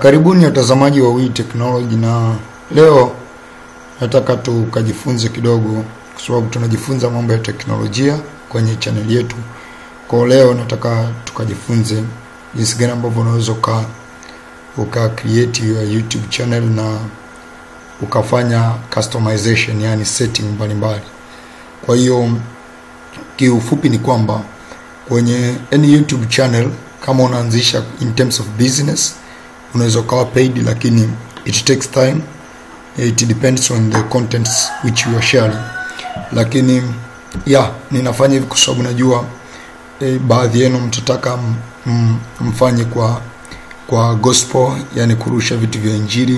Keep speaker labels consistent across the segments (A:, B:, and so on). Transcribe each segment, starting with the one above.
A: karibuni watazamaji wa Wii Technology, na leo nataka tukajifunze kidogo, kwa sababu tunajifunza mambo ya teknolojia kwenye chaneli yetu. Kwa leo nataka tukajifunze jinsi gani ambavyo unaweza uka uka create your YouTube channel na ukafanya customization, yani setting mbalimbali. Kwa hiyo kiufupi ni kwamba kwenye any YouTube channel kama unaanzisha in terms of business unaweza ukawa paid, lakini it takes time, it depends on the contents which you are sharing. Lakini yeah, ninafanya hivi kwa sababu najua eh, baadhi yenu mtataka m- mfanye kwa kwa gospel, yani kurusha vitu vya injili,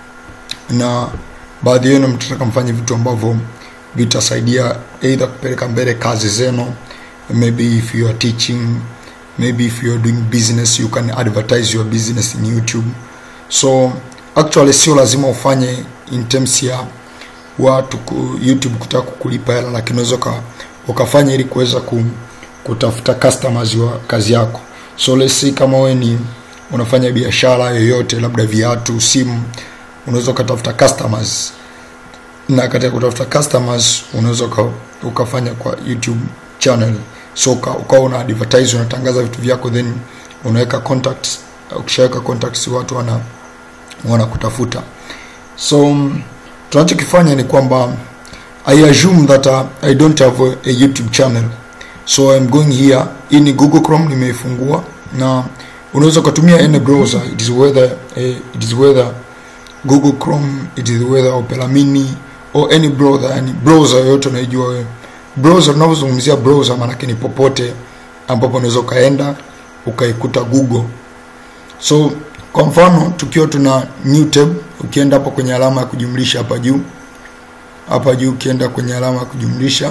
A: na baadhi yenu mtataka mfanye vitu ambavyo vitasaidia either kupeleka mbele kazi zenu, maybe if you are teaching maybe if you are doing business you can advertise your business in youtube so actually sio lazima ufanye in terms ya watu ku, youtube kutaka kukulipa hela lakini unaweza uka- ukafanya ili kuweza ku, kutafuta customers wa kazi yako so let's say kama wewe ni unafanya biashara yoyote labda viatu simu unaweza ukatafuta customers na katika kutafuta customers unaweza uka, ukafanya kwa youtube channel so uka- ukawa una advertise unatangaza vitu vyako then unaweka contacts ukishaweka contacts watu wana wanakutafuta so mm, tunachokifanya ni kwamba i assume that uh, i don't have a, a youtube channel so i'm going here hii ni google chrome nimeifungua na unaweza ukatumia any browser it is whether eh, it is whether google chrome it is whether opera mini or any browser yani browser yoyote unaijua wewe browser unavyozungumzia browser maanake ni popote ambapo unaweza ukaenda ukaikuta google so kwa mfano tukiwa tuna new tab ukienda hapo kwenye alama ya kujumlisha hapa juu hapa juu ukienda kwenye alama ya kujumlisha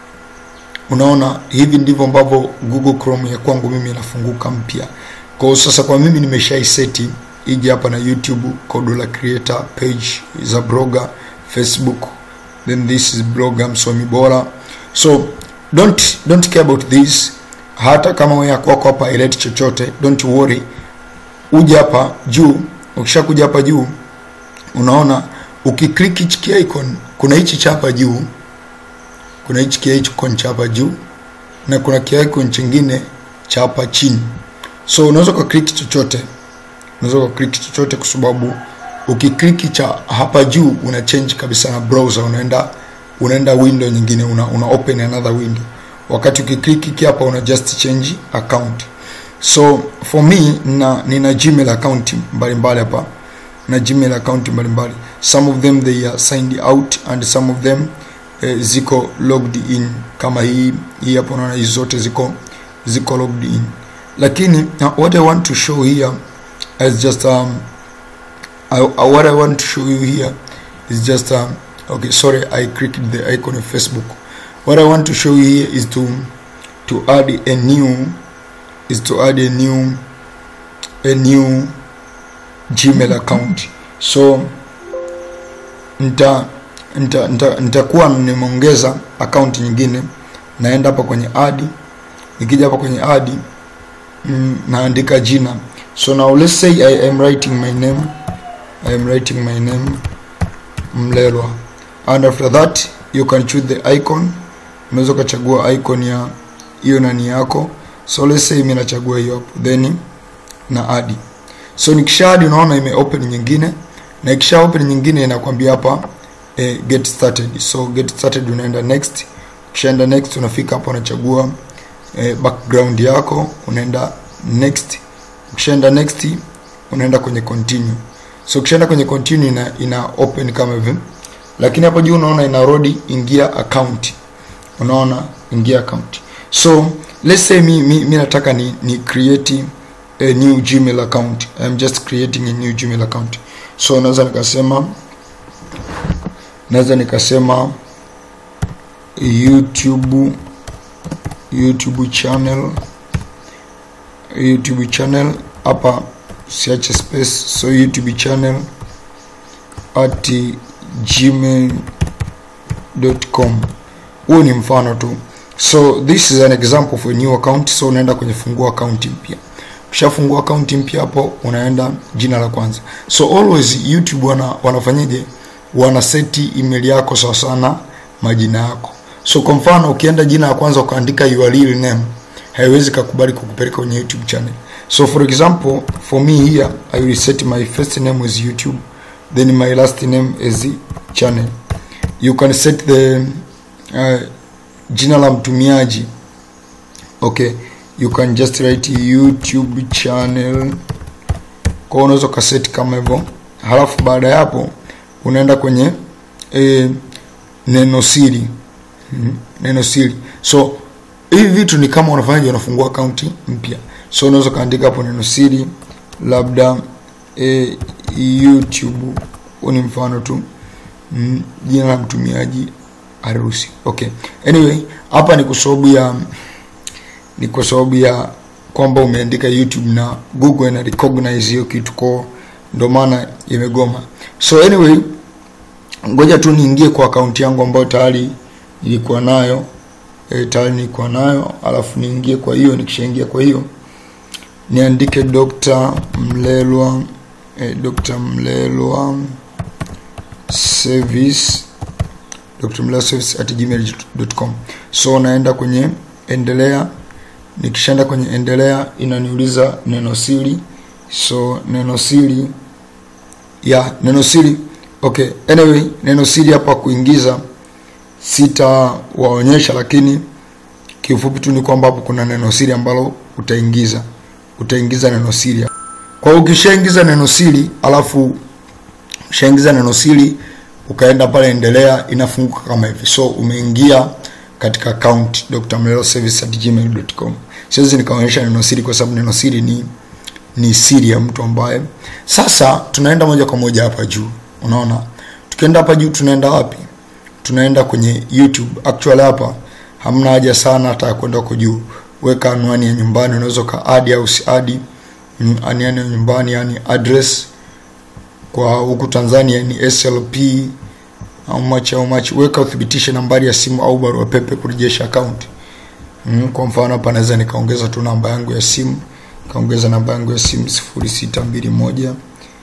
A: unaona hivi ndivyo ambavyo google chrome ya kwangu mimi inafunguka mpya kwa hiyo sasa kwa mimi nimeshaiseti ije hapa na youtube Codula creator page za blogger facebook then this is blogger msomi bora so don't don't care about this hata kama wewe kwako hapa ileti chochote don't worry uje hapa juu ukishakuja hapa juu unaona ukiklik hichi ki icon kuna hichi cha hapa juu kuna hichi ki icon cha hapa juu na kuna ki icon chingine cha hapa chini so unaweza ukaklik chochote unaweza ukaklik chochote kwa sababu ukiklik cha hapa juu una change kabisa na browser unaenda unaenda window nyingine una, una open another window wakati ukiklik hiki hapa una just change account so for me na nina gmail account mbalimbali hapa na gmail account mbalimbali some of them they are signed out and some of them eh, ziko logged in kama hii hii hapo unaona hizi zote ziko ziko logged in lakini uh, what i want to show here is just um, I, uh, what i want to show you here is just um, okay sorry i clicked the icon of facebook what i want to show you here is to to add a new is to add a new a new gmail account so nita nita nita- nitakuwa nimeongeza account nyingine naenda hapa kwenye add nikija hapa kwenye add mm, naandika jina so now let's say i am writing my name i am writing my name mlelwa and after that you can choose the icon unaweza ukachagua icon ya hiyo nani yako so let's say mimi nachagua hiyo hapo then na add so nikisha add unaona ime open nyingine na ikisha open nyingine inakwambia hapa eh, get started so get started unaenda next ukishaenda next unafika hapa unachagua eh, background yako unaenda next ukishaenda next unaenda kwenye continue so ukishaenda kwenye continue ina, ina open kama hivi lakini hapo juu unaona ina rodi ingia account unaona ingia account so let's say mi, mi, mi nataka ni, ni create a new gmail account i'm just creating a new gmail account so naweza nikasema naweza nikasema youtube youtube channel youtube channel hapa siache space so youtube channel at gmail.com huo ni mfano tu so this is an example for a new account so unaenda kwenye fungua account mpya ukishafungua akaunti mpya hapo unaenda jina la kwanza so always youtube wana, wanafanyaje wana seti email yako sawa sana majina yako so kwa mfano ukienda jina la kwanza ukaandika your real name haiwezi kakubali kukupeleka kwenye youtube channel so for example for me here i will set my first name as youtube then my last name as channel you can set the uh, jina la mtumiaji okay you can just write youtube channel kwa unaweza ukaset kama hivyo halafu baada ya hapo unaenda kwenye e, neno siri mm, neno siri so hivi vitu ni kama unafanyaje unafungua akaunti mpya so unaweza ukaandika hapo neno siri labda e, youtube huu ni mfano tu mm, jina la mtumiaji harusi okay anyway hapa ni kwa sababu ya ni kwa sababu ya kwamba umeandika youtube na google ina recognize hiyo kitu ko ndo maana imegoma so anyway ngoja tu niingie kwa akaunti yangu ambayo tayari nilikuwa nayo e, tayari nilikuwa nayo alafu niingie kwa hiyo nikishaingia kwa hiyo niandike dr mlelwa e, dr mlelwa service dr mlelwa service at gmail.com so naenda kwenye endelea nikishaenda kwenye endelea inaniuliza neno siri so neno siri ya neno siri okay anyway neno siri hapa kuingiza sitawaonyesha lakini kiufupi tu ni kwamba hapo kuna neno siri ambalo utaingiza utaingiza neno siri kwa hiyo ukishaingiza neno siri alafu ushaingiza neno siri ukaenda pale endelea inafunguka kama hivi so umeingia katika account drmleloservice@gmail.com siwezi nikaonyesha neno siri kwa sababu neno siri ni ni siri ya mtu ambaye sasa tunaenda moja kwa moja hapa juu unaona tukienda hapa juu tunaenda wapi tunaenda kwenye youtube actually hapa hamna haja sana hata ya kwenda huko juu weka anwani ya nyumbani unaweza ukaadi au usiadi mm, anwani ya nyumbani yani address kwa huku tanzania ni slp au much au much weka uthibitishe nambari ya simu au barua pepe kurejesha account mm, kwa mfano hapa naweza nikaongeza tu namba yangu ya simu nikaongeza namba yangu ya simu 0621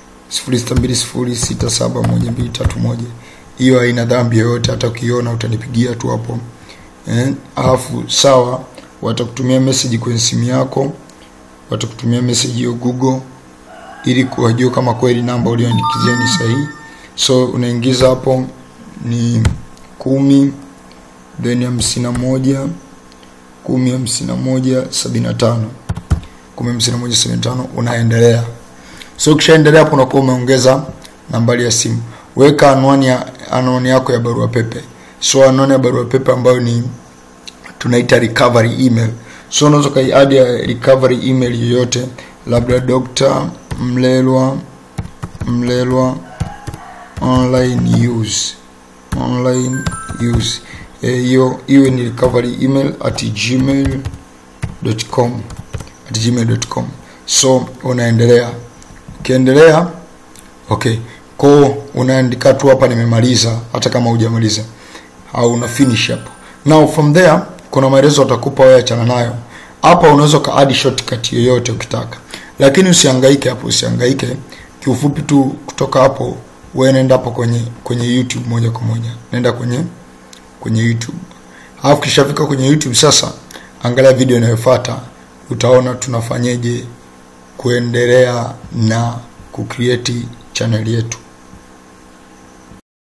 A: 0620671231 hiyo haina dhambi yoyote hata ukiona utanipigia tu hapo eh, alafu sawa watakutumia message kwenye simu yako watakutumia message hiyo google ili kuwajua kama kweli namba ulioandikizia ni sahihi so unaingiza hapo ni kumi then hamsini na moja kumi hamsini na moja sabini na tano kumi hamsini na moja sabini na tano unaendelea so ukishaendelea hapo unakuwa umeongeza nambari ya simu weka anwani ya anwani yako ya barua pepe so anwani ya barua pepe ambayo ni tunaita recovery email so unaweza ukaiadi ya recovery email yoyote labda dr mlelwa mlelwa online use online use hiyo e, iwe ni recovery email at gmail.com at gmail.com so unaendelea ukiendelea okay ko unaandika tu hapa nimemaliza hata kama hujamaliza au una finish hapo now from there kuna maelezo atakupa wewe achana nayo hapa unaweza ukaadi shortcut yoyote ukitaka lakini usihangaike hapo usihangaike kiufupi tu kutoka hapo wewe nenda hapo kwenye kwenye youtube moja kwa moja nenda kwenye kwenye youtube alafu kishafika kwenye youtube sasa angalia video inayofuata utaona tunafanyeje kuendelea na kucreate channel yetu